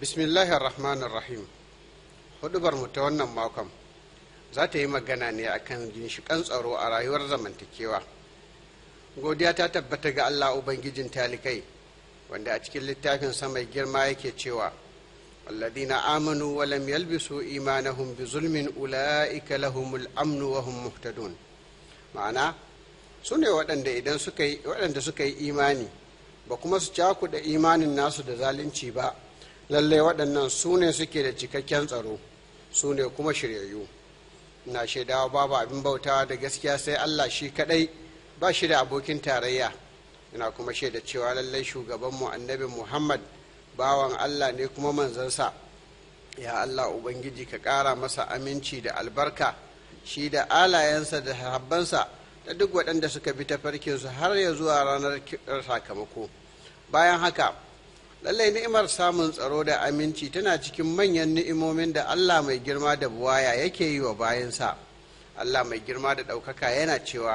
bismillahir rahmanir rahim hudubar mu ta wannan makon za ta yi magana ne akan ginshiƙan tsaro a rayuwar zamantakewa godiya ta tabbata ga allah ubangijin talikai wanda a cikin littafin mai girma yake cewa الذين آمنوا ولم يلبسوا إيمانهم بظلم أولئك لهم الأمن وهم مهتدون ma'ana su ne waɗanda suka yi imani ba kuma su cakuɗa imanin nasu da zalunci ba lallai waɗannan su ne suke da cikakken tsaro su ne kuma shiryayyu na shaidawa babu abin bautawa da gaskiya sai allah shi kaɗai ba shi da abokin tarayya ina kuma shaida cewa lallai shugabanmu annabi muhammad bawan allah ne kuma manzansa ya allah ubangiji ka ƙara masa aminci da albarka shi da alayensa da habbansa da duk waɗanda suka bi tafarkinsu har ya zuwa ranar sakamako bayan haka lallai ni'imar samun tsaro da aminci tana cikin manyan ni'imomin da allah mai girma da buwaya yake yi wa bayansa allah mai girma da ɗaukaka yana cewa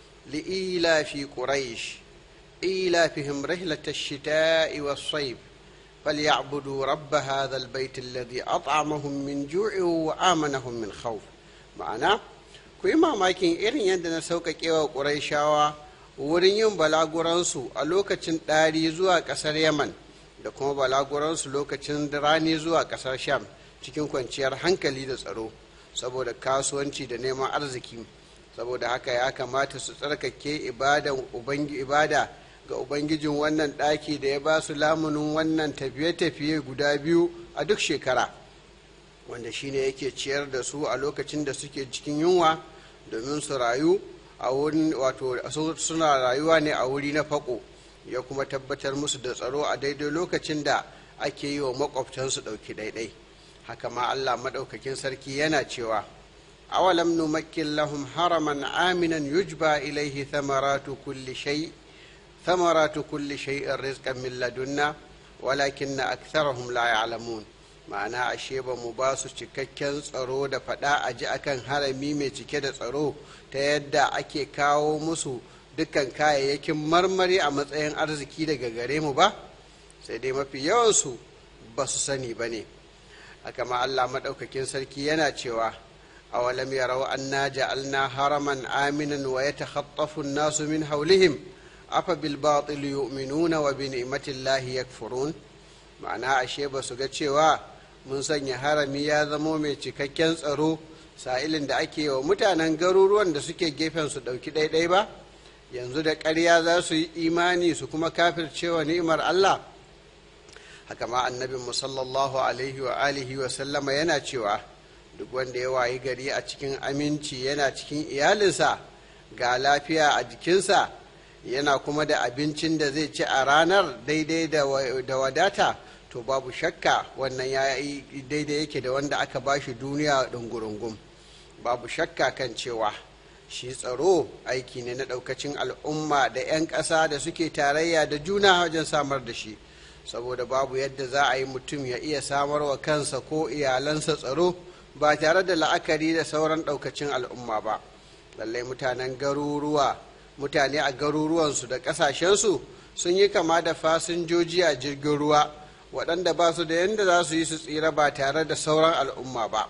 li'ila fi quraish ila fihim rihlatash shita'i was-sayf فليعبدوا رب هذا البيت الذي أطعمهم من جوع وآمنهم من خوف ma'ana ku yi mamakin irin yadda na sauƙaƙe wa ƙuraishawa wurin yin balaguransu a lokacin ɗari zuwa ƙasar yaman da kuma balaguransu lokacin rani zuwa ƙasar sham cikin kwanciyar hankali da tsaro saboda kasuwanci da neman arziki saboda haka ya kamata su tsarkake ibada ga ubangijin wannan ɗaki da ya ba su lamunin wannan tafiye-tafiye guda biyu a duk shekara wanda shine yake ciyar da su a lokacin da suke cikin yunwa domin su rayu a wurin wato suna rayuwa ne a wuri na fako ya kuma tabbatar musu da tsaro a daidai lokacin da ake yi wa makwabtansu ɗauki ɗaiɗai haka ma allah maɗaukakin sarki yana cewa awalam numakkin lahum haraman aminan yujba ilaihi thamaratu kulli shay' ثمرات كل شيء رزقا من لدنا ولكن أكثرهم لا يعلمون ma'ana ashe ba mu ba su cikakken tsaro da faɗa a ji akan harami mai cike da tsaro ta yadda ake kawo musu dukkan kayayyakin marmari a matsayin arziki daga gare mu ba sai dai mafi yawansu ba su sani ba ne haka ma allah maɗaukakin sarki yana cewa awalam yarau anna ja'alna haraman aminan wa yatakhaffafu an-nasu min hawlihim afa bil batil yu'minuna wa bi ni'matillahi yakfurun ma'ana ashe ba su ga cewa mun sanya harami ya zamo mai cikakken tsaro sa'ilin da ake wa mutanen garuruwan da suke gefen su ɗauki ɗaiɗai ba yanzu da ƙarya za su yi imani su kuma kafircewa ni'imar Allah haka ma annabin mu sallallahu alaihi wa alihi wa sallama yana cewa duk wanda ya wayi gari a cikin aminci yana cikin iyalinsa ga lafiya a jikinsa yana kuma da abincin da zai ci a ranar daidai da wadata to babu shakka wannan ya yi daidai yake da wanda aka ba shi duniya ɗungurungun babu shakka kan cewa shi tsaro aiki ne na ɗaukacin al'umma da 'yan ƙasa da suke tarayya da juna wajen samar da shi saboda babu yadda za a yi mutum ya iya samar wa kansa ko iyalansa tsaro ba tare da la'akari da sauran ɗaukacin al'umma ba lallai mutanen garuruwa mutane a garuruwansu da ƙasashensu sun yi kama da fasinjoji a jirgin ruwa waɗanda ba su da yadda za su yi su tsira ba tare da sauran al'umma ba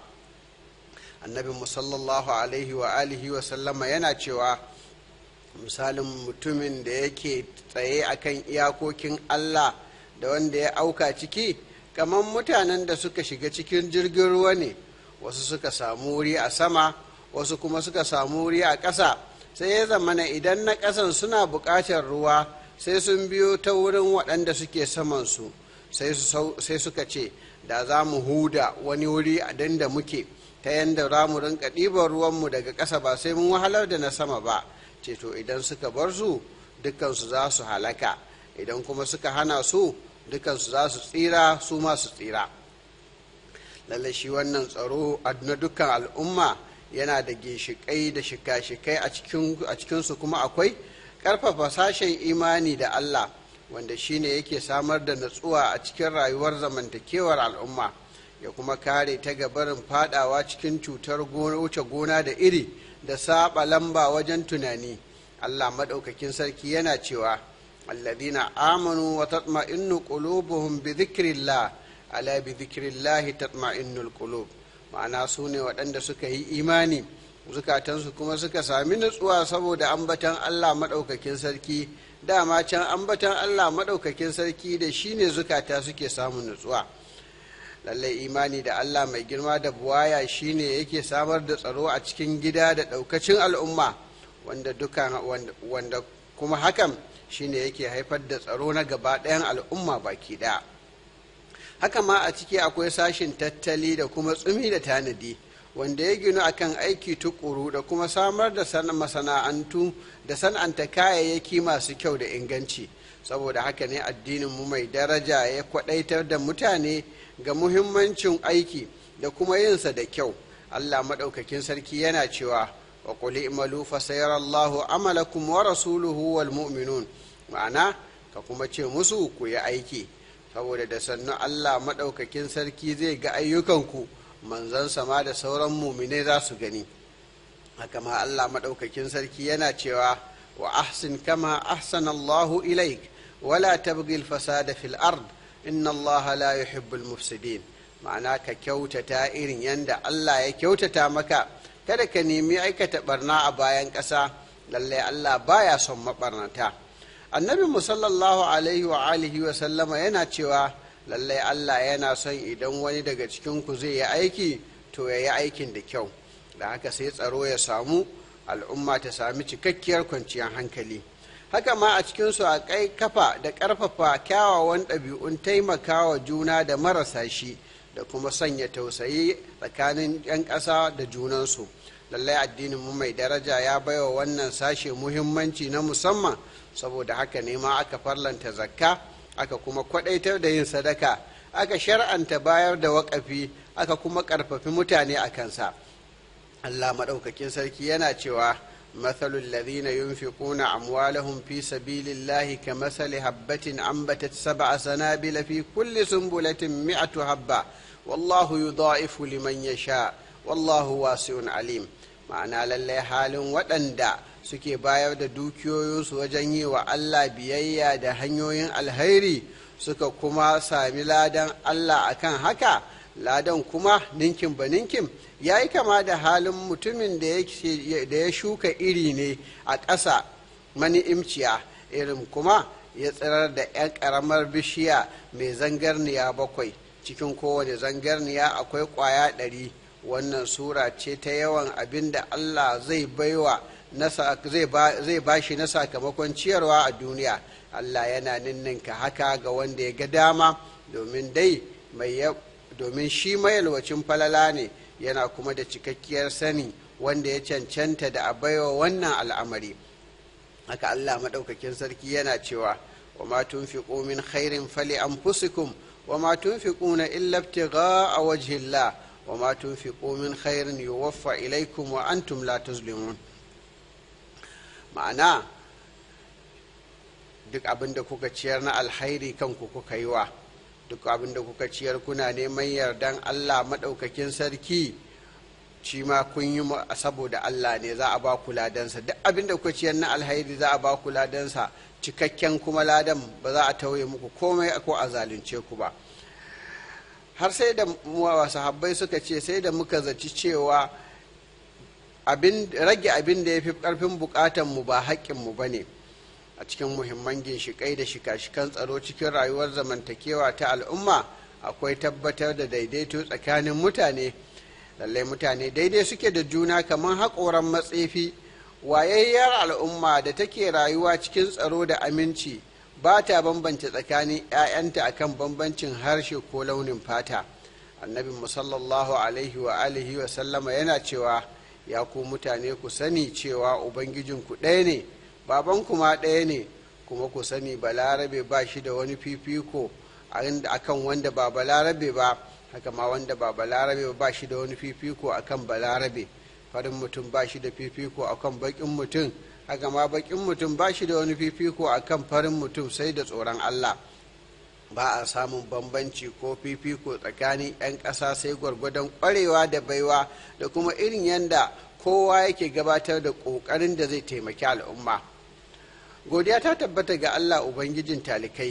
annabi musallallahu alaihi wa alihi wa sallama yana cewa misalin mutumin da yake tsaye akan iyakokin allah da wanda ya auka ciki kamar mutanen da suka shiga cikin jirgin ruwa ne wasu suka samu wuri a sama wasu kuma suka samu wuri a ƙasa sai ya zamana idan na ƙasan suna buƙatar ruwa sai sun biyo ta wurin waɗanda suke samansu sai suka ce da za mu huda wani wuri a da muke ta yadda za mu rinka ɗiban ruwanmu daga ƙasa ba sai mun wahalar da na sama ba ce to idan suka bar su dukansu za su halaka idan kuma suka hana su dukansu za su tsira su ma su tsira lallai shi wannan tsaro na dukkan al'umma yana da ginshiƙai da shika-shikai a cikinsu kuma akwai ƙarfafa sashen imani da Allah wanda shine yake samar da natsuwa a cikin rayuwar zamantakewar al'umma ya kuma kare ta gabarin fadawa cikin cutar wuce gona da iri da saba lamba wajen tunani Allah maɗaukakin sarki yana cewa الذين آمنوا وتطمئن قلوبهم بذكر الله ala bi dhikrillahi tatma'innul qulub ma'ana su ne waɗanda suka yi imani zukatansu kuma suka sami nutsuwa saboda ambatan Allah maɗaukakin sarki dama can ambatan Allah maɗaukakin sarki da shi ne zukata suke samun nutsuwa lallai imani da Allah mai girma da buwaya shi ne yake samar da tsaro a cikin gida da ɗaukacin al'umma wanda duka wanda kuma hakan shi ne yake haifar da tsaro na gaba ɗayan al'umma baki ɗaya haka ma a ciki akwai sashin tattali da kuma tsumi da tanadi wanda ya ginu akan aiki tukuru da kuma samar da masana'antu da san'anta kayayyaki masu kyau da inganci saboda haka ne addinin mu mai daraja ya kwadaitar da mutane ga muhimmancin aiki da kuma yinsa da kyau allah maɗaukakin sarki yana cewa wa qul i'malu fa sayarallahu amalakum wa rasuluhu wal mu'minun ma'ana ka kuma ce musu ku yi aiki saboda da sannu allah maɗaukakin sarki zai ga ayyukanku manzon sama da sauran muminai za su gani haka ma Allah maɗaukakin sarki yana cewa wa ahsin kama ahsana Allahu ilaik wala tabghi al-fasada fil ard inna Allah la yuhibbul mufsidin ma'ana ka kyautata irin yanda Allah ya kyautata maka kada ka nemi aikata barna a bayan ƙasa lallai Allah baya son mabarnata annabi sallallahu alaihi wa alihi wa sallama yana cewa lallai Allah yana son idan wani daga cikinku zai yi aiki to ya yi aikin da kyau da haka sai tsaro ya samu al'umma ta sami cikakkiyar kwanciyar hankali haka ma a cikinsu a kai kafa da ƙarfafa kyawawan ɗabi'un taimakawa juna da marasa shi da kuma sanya tausayi tsakanin 'yan ƙasa da junansu lallai addinin mu mai daraja ya baiwa wannan sashe muhimmanci na musamman saboda haka ne ma aka farlanta zakka aka kuma kwadaitar da yin sadaka aka shar'anta bayar da waƙafi aka kuma ƙarfafi mutane a kansa allah maɗaukakin sarki yana cewa mathalul ladhina yunfiquna amwalahum fi sabilillahi kamathali habbatin ambatat sab'a sanabila fi kulli sunbulatin mi'atu habba wallahu yudha'ifu liman yasha wallahu wasi'un alim ma'ana lallai halin waɗanda suke bayar da dukiyoyinsu wajen yi wa Allah biyayya da hanyoyin alhairi suka kuma sami ladan Allah akan haka ladan kuma ninkin ba ninkin ya yi kama da halin mutumin da ya shuka iri ne a ƙasa mani'imciya irin kuma ya tsirar da 'yan ƙaramar bishiya mai zangarniya bakwai cikin kowane zangarniya akwai ƙwaya ɗari wannan sura ce ta yawan abin da Allah zai baiwa zai ba shi na sakamakon ciyarwa a duniya Allah yana ninninka haka ga wanda ya ga dama domin dai domin shi mayalwacin falala ne yana kuma da cikakkiyar sani wanda ya cancanta da a baiwa wannan al'amari haka Allah maɗaukakin sarki yana cewa wa ma tunfiqu min khairin fali anfusikum wa ma tunfiquna illa ibtigha'a wajhillah wa ma tunfiqu min khairin yuwaffa ilaykum wa antum la tuzlimun ma'ana duk abin da kuka ciyar na alhairi kanku kuka yi wa duk abin da kuka ciyar kuna neman yardan allah maɗaukakin sarki shi ma kun yi saboda allah ne za a ba ku ladansa duk abin da kuka ciyar na alhairi za a ba ku ladansa cikakken kuma ladan ba za a tauye muku komai ko a zalunce ku ba har sai da sahabbai suka ce sai da muka zaci cewa rage abin da ya fi ƙarfin buƙatanmu ba haƙƙinmu ba ne a cikin muhimman ginshiƙai da shika-shikan tsaro cikin rayuwar zamantakewa ta al'umma akwai tabbatar da daidaito tsakanin mutane lallai mutane daidai suke da juna kamar haƙoran matsefi wayayyar al'umma da take rayuwa cikin tsaro da aminci ba ta bambance tsakanin 'ya'yanta akan bambancin harshe ko launin fata annabi musallallahu alaihi wa alihi wa sallama yana cewa ya ku mutane ku sani cewa ubangijinku ɗaya ne babanku ma ɗaya ne kuma ku sani balarabe ba shi da wani fifiko akan wanda ba balarabe ba haka ma wanda ba balarabe ba shi da wani fifiko akan balarabe farin mutum ba shi da fifiko akan baƙin mutum haka ma baƙin mutum ba shi da wani fifiko akan farin mutum sai da tsoron allah ba a samun bambanci ko fifiko tsakanin 'yan ƙasa sai gwargwadon ƙwarewa da baiwa da kuma irin yadda kowa yake gabatar da ƙoƙarin da zai taimaki al'umma godiya ta tabbata ga allah ubangijin talikai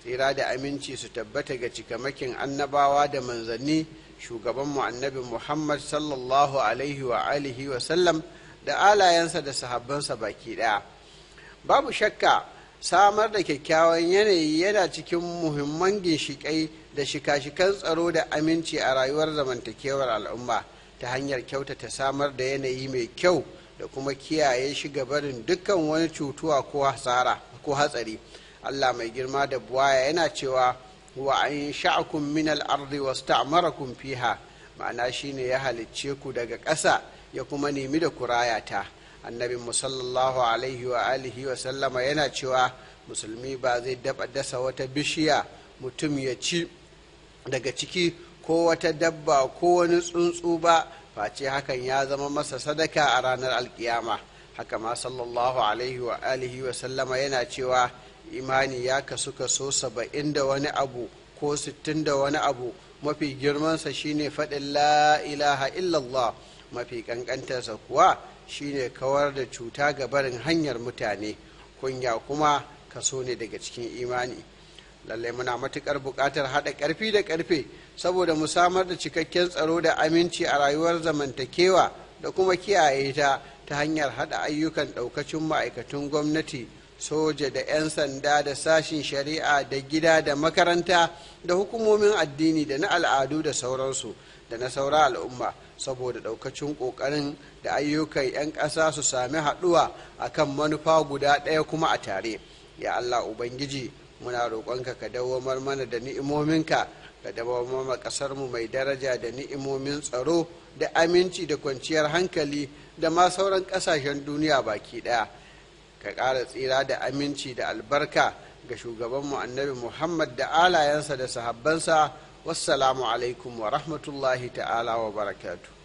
tsira da aminci su tabbata ga cikamakin annabawa da manzanni shugabanmu annabi muhammad sallallahu alaihi wa alihi wa sallam da alayensa da sahabbansa baki ɗaya babu shakka samar da kyakkyawan yanayi yana cikin muhimman ginshiƙai da shika-shikan tsaro da aminci a rayuwar zamantakewar al'umma ta hanyar kyautata samar da yanayi mai kyau da kuma kiyaye shi barin dukkan wani cutuwa ko hasara ko hatsari allah mai girma da buwaya yana cewa wa an sha'akum min al-ardi wasta'marakum fiha ma'ana shine ya halicce ku daga ƙasa ya kuma nemi da kurayata annabi sallallahu alaihi wa alihi wa sallama yana cewa musulmi ba zai daba dasa wata bishiya mutum ya ci daga ciki ko wata dabba ko wani tsuntsu ba face hakan ya zama masa sadaka a ranar alkiyama haka ma sallallahu alaihi wa alihi wa sallama yana cewa imani ya kasu kaso saba'in da wani abu ko sittin da wani abu mafi girmansa shine faɗin la ilaha illallah mafi ƙanƙantarsa kuwa shine kawar da cuta ga barin hanyar mutane kunya kuma kaso ne daga cikin imani lallai muna matuƙar buƙatar haɗa ƙarfi da ƙarfe saboda mu samar da cikakken tsaro da aminci a rayuwar zamantakewa da kuma kiyaye ta ta hanyar haɗa ayyukan ɗaukacin ma'aikatun gwamnati soja da 'yan sanda da sashin shari'a da gida da makaranta da hukumomin addini da na al'adu da sauransu da na saura al'umma saboda ɗaukacin ƙoƙarin da ayyukan 'yan ƙasa su sami haɗuwa a kan manufa guda ɗaya kuma a tare ya allah ubangiji muna roƙonka ka dawamar mana da ni'imominka ka dawamar ma ƙasarmu mai daraja da ni'imomin tsaro da aminci da kwanciyar hankali da ma sauran ƙasashen duniya baki ɗaya ka ƙara tsira da aminci da albarka ga shugabanmu annabi muhammad da alayensa da sahabbansa wassalamu alaikum wa rahmatullahi ta'ala wa barakatuh